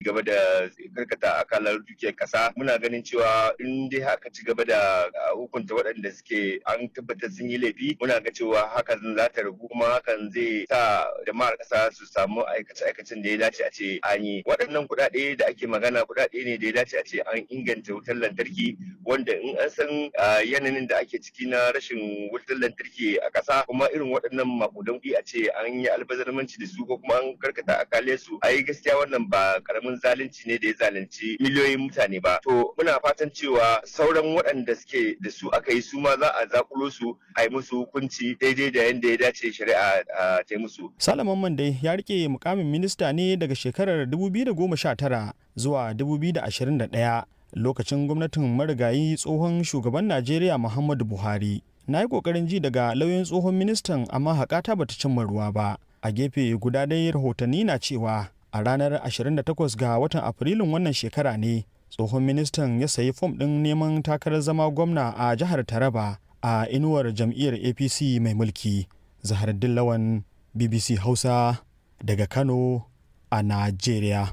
gaba da karkata akalar dukiyar kasa muna ganin cewa in dai haka ci gaba da hukunta waɗanda suke an tabbatar sun yi laifi muna ga cewa hakan za ta ragu kuma hakan zai sa jama'ar kasa su samu aikace-aikacen da ya dace a ce an yi waɗannan kuɗaɗe da ake magana kuɗaɗe ne da ya dace a ce an inganta wutar lantarki wanda in an san yanayin da ake ciki na rashin wutar lantarki a ƙasa kuma irin waɗannan makudan kuɗi a ce an yi albazarmanci da su ko kuma an karkata akale su ai gaskiya wannan ba karamin zalunci ne da ya zalunci miliyoyin mutane ba to muna fatan cewa sauran waɗanda suke da su aka yi su ma za a zakulo su a yi musu hukunci daidai da yadda ya dace shari'a ta yi musu Salaman Mande ya rike mukamin minista ne daga shekarar 2019 zuwa 2021 lokacin gwamnatin marigayi tsohon shugaban Najeriya Muhammadu Buhari. Na yi ƙoƙarin ji daga lauyan tsohon ministan amma haƙata bata cimma ruwa ba. A gefe guda dai rahotanni na cewa a ranar 28 ga watan Afrilun wannan shekara ne tsohon ministan ya sayi fom ɗin neman takarar zama gwamna a jihar Taraba a inuwar jam'iyyar APC mai mulki. Zahar Dillawan BBC Hausa daga Kano a Najeriya.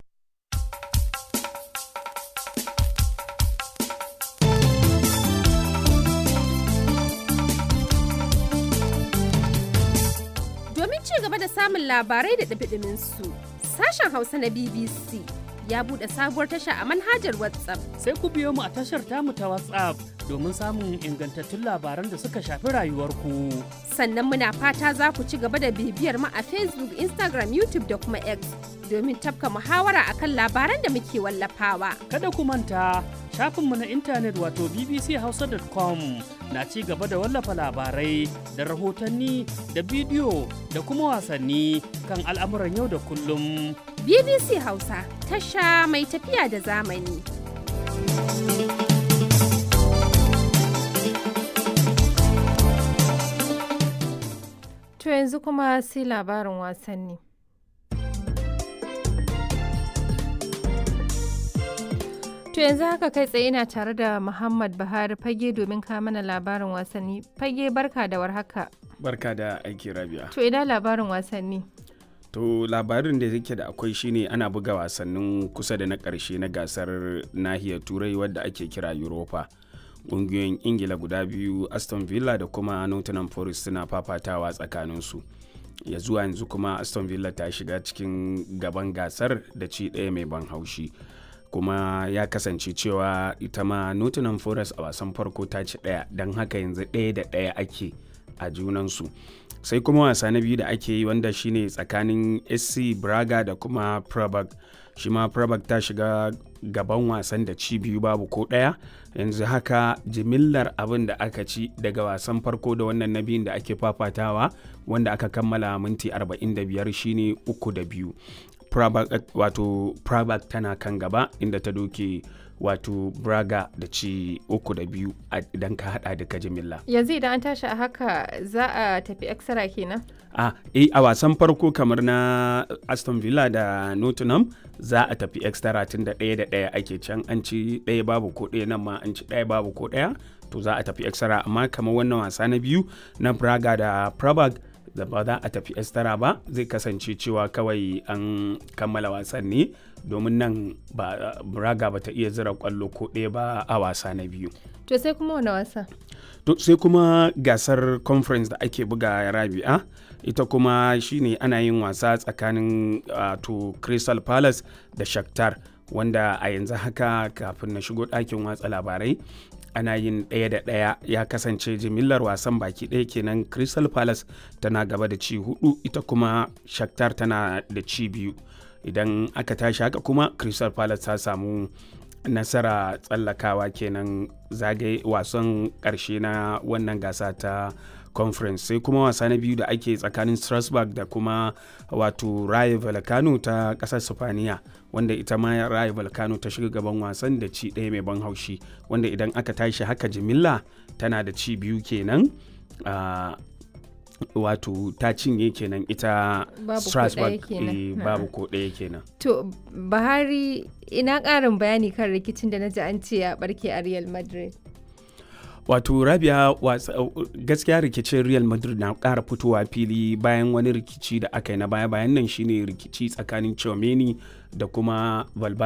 Domin ci gaba da samun labarai da ɗabiɗimin su, sashen Hausa na BBC ya buɗe sabuwar tasha a manhajar WhatsApp. Sai ku biyo mu a tashar tamu ta WhatsApp domin samun ingantattun labaran da suka shafi rayuwarku. Sannan muna fata za ku ci gaba da bibiyar mu a Facebook, Instagram, YouTube da kuma X domin tafka muhawara akan labaran da muke wallafawa. Kada ku manta shafinmu na intanet wato bbchausa.com na ci gaba da wallafa labarai da rahotanni da bidiyo da kuma wasanni kan al'amuran yau da kullum. BBC Hausa tasha mai tafiya da zamani. To yanzu kuma sai labarin wasanni. To yanzu haka kai tsaye ina tare da Muhammad Buhari fage domin ka mana labarin wasanni. Fage barka da warhaka. Barka da aiki rabia. To ina labarin wasanni. To labarin da yake da akwai shine ana buga wasannin kusa da na ƙarshe na gasar nahiyar turai wadda ake kira Europa. Ƙungiyoyin Ingila guda biyu Aston Villa da kuma Nottingham Forest suna fafatawa tsakaninsu. Ya zuwa yanzu kuma Aston Villa ta shiga cikin gaban gasar da ci ɗaya mai ban haushi. kuma ya kasance cewa ita ma Nottingham Forest a wasan farko ta ci ɗaya don haka yanzu ɗaya da ɗaya ake a junansu sai kuma wasa na biyu da ake yi wanda shine tsakanin SC Braga da kuma Prabag shi ma Prabag ta shiga gaban wasan da ci biyu babu ko ɗaya yanzu haka jimillar abin da aka ci daga wasan farko da wannan na biyun da ake fafatawa wanda aka kammala minti 45 shine uku da biyu Prabak, wato Prabak tana kan gaba inda ta doke wato Braga da ci uku da biyu idan ka hada duka jimilla. Yanzu idan an tashi a haka za a tafi extra kenan? A eh, a wasan farko kamar na Aston Villa da Nottingham za a tafi extra tun da ɗaya da ɗaya ake can an ci ɗaya babu ko ɗaya nan ma an ci ɗaya babu ko ɗaya to za a tafi extra amma kamar wannan wasa na biyu na Braga da Prabag da ba za a tafi estara ba zai kasance cewa kawai an kammala wasan ne domin nan ba braga ba ta iya zira kwallo ko ɗaya ba a wasa na biyu To sai kuma wani wasa? to sai kuma gasar conference da ake buga rabi'a ita kuma shine ana yin wasa tsakanin to crystal palace da shakhtar wanda a yanzu haka kafin na shigo ɗakin watsa labarai ana yin ɗaya da ɗaya ya kasance jimillar wasan baki ɗaya kenan crystal palace tana gaba da ci hudu ita kuma shakhtar tana da ci biyu idan aka tashi haka kuma crystal palace ta samu nasara tsallakawa kenan zagaye wasan ƙarshe na wannan gasa ta conference sai kuma wasa na biyu da ake tsakanin strasbourg da kuma wato raye volcano ta ƙasar sifaniya wanda ita ma raye volcano ta shiga gaban wasan da ci ɗaya mai ban haushi wanda idan aka tashi haka jimilla tana da ci biyu kenan uh, wato ta cinye kenan ita strasbourg babu ko ɗaya kenan To Buhari ina ƙarin bayani kan rikicin da na ji an ce ya barke a Real Madrid. wato rabia gaskiya rikicin real madrid na ƙara fitowa fili bayan wani rikici da aka yi na baya bayan nan shine rikici tsakanin Chomeni da kuma Valverde